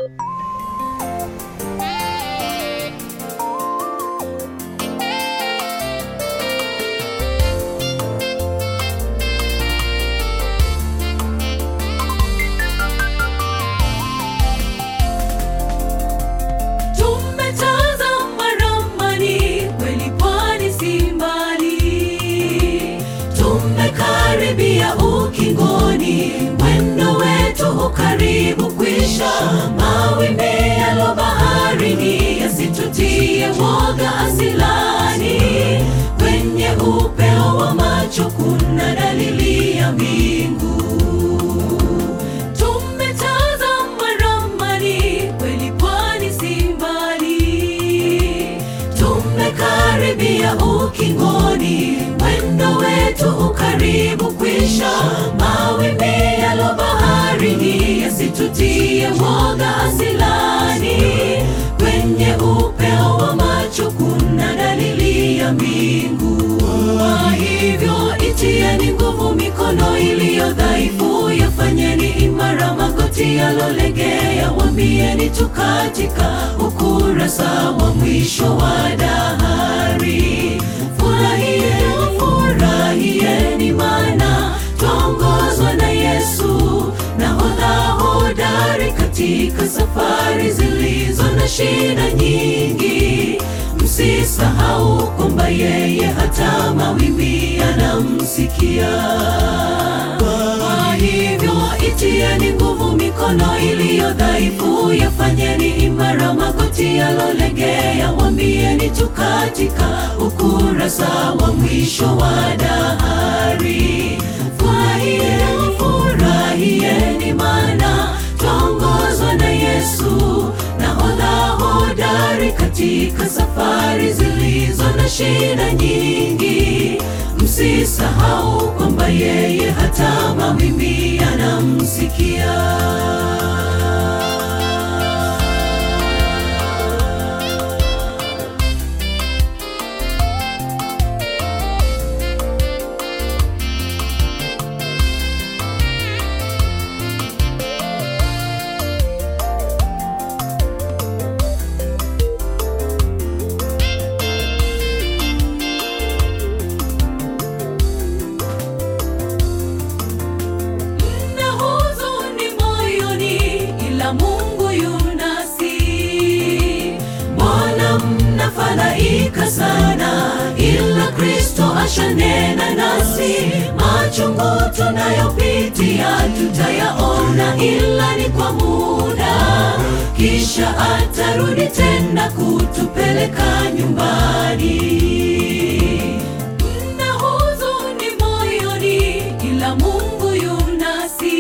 Tumetazama ramani, kweli pwani si mbali. Tumekaribia ukingoni, mwendo wetu ukaribu kwisha. Mawimbi yalo baharini yasitutie woga asilani. Kwenye upeo wa macho kuna dalili ya mbingu. Tumetazama ramani, kweli pwani si mbali. Tumekaribia ukingoni, mwendo wetu ukaribu kwisha. Mawimbi yalo baharini yasitutie woga asilani. Kwenye upeo wa macho kuna dalili ya mbingu. Kwa hivyo itieni nguvu mikono iliyo dhaifu, yafanyeni imara magoti yalolegea, wambieni tu katika ukurasa wa mwisho wa dahari. Furahieni, furahieni, maana twaongozwa na Yesu, nahodha hodari katika safari zilizo na shida nyingi. Msisahau kwamba yeye hata mawimbi yanamsikia. Kwa hivyo itieni nguvu mikono iliyo dhaifu, yafanyeni imara magoti yalolegea, wambieni tu katika ukurasa wa mwisho wa dahari. Furahieni, furahieni, maana twaongozwa na Yesu, nahodha hodari katika safari zilizo na shida nyingi. Msisahau kwamba yeye hata mawimbi yanamsikia. Mna huzuni moyoni, ila Mungu yunasi. Mbona mnafadhaika sana, ila Kristo ashanena nasi. Machungu tunayopitia tutayaona, ila ni kwa muda, kisha atarudi tena kutupeleka nyumbani. Mna huzuni moyoni, ila Mungu yunasi.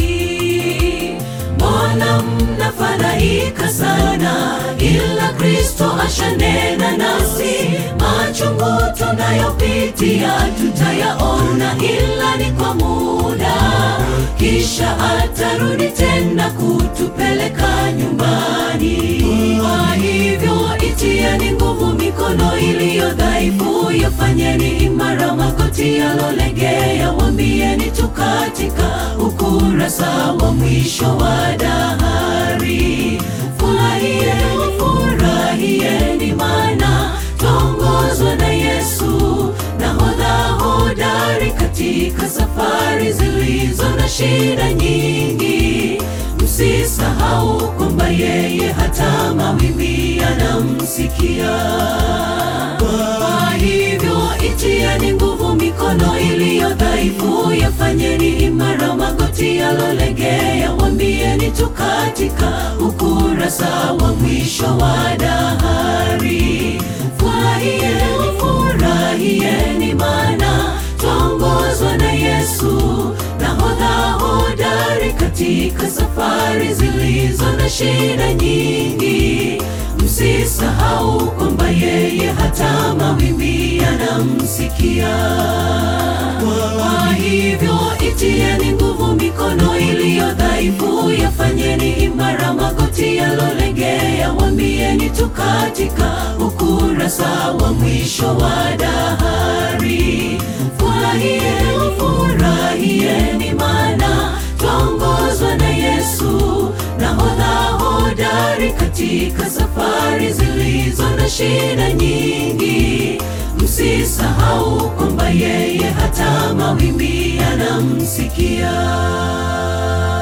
Mbona mnafadhaika sana, ila Kristo ashanena nasi. Machungu tunayopitia tutayaona, ila ni kwa muda, kisha atarudi tena kutupeleka nyumbani. Kwa hivyo itieni nguvu mikono iliyo dhaifu, yafanyeni imara magoti yalolegea, wambieni tu katika ukurasa wa mwisho wa dahari. Furahieni, furahieni, maana twaongozwa na Yesu, nahodha hodari katika safari zilizo na shida nyingi. Msisahau kwamba yeye hata mawimbi yanamsikia. Kwa hivyo itieni nguvu mikono iliyo dhaifu, yafanyeni imara magoti yalolegea, wambieni tu katika ukurasa wa mwisho wa dahari. Furahieni, furahieni, maana twaongozwa na Yesu, nahodha hodari katika safari zilizo na shida nyingi. Msisahau kwamba yeye hata mawimbi yanamsikia. Kwa hivyo itieni nguvu mikono iliyo dhaifu, yafanyeni imara magoti yalolegea, wambieni tu katika ukurasa wa mwisho wa dahari. Furahieni, furahieni, maana twaongozwa na Yesu, nahodha hodari hodari katika safari zilizo na shida nyingi. Msisahau kwamba yeye hata mawimbi yanamsikia.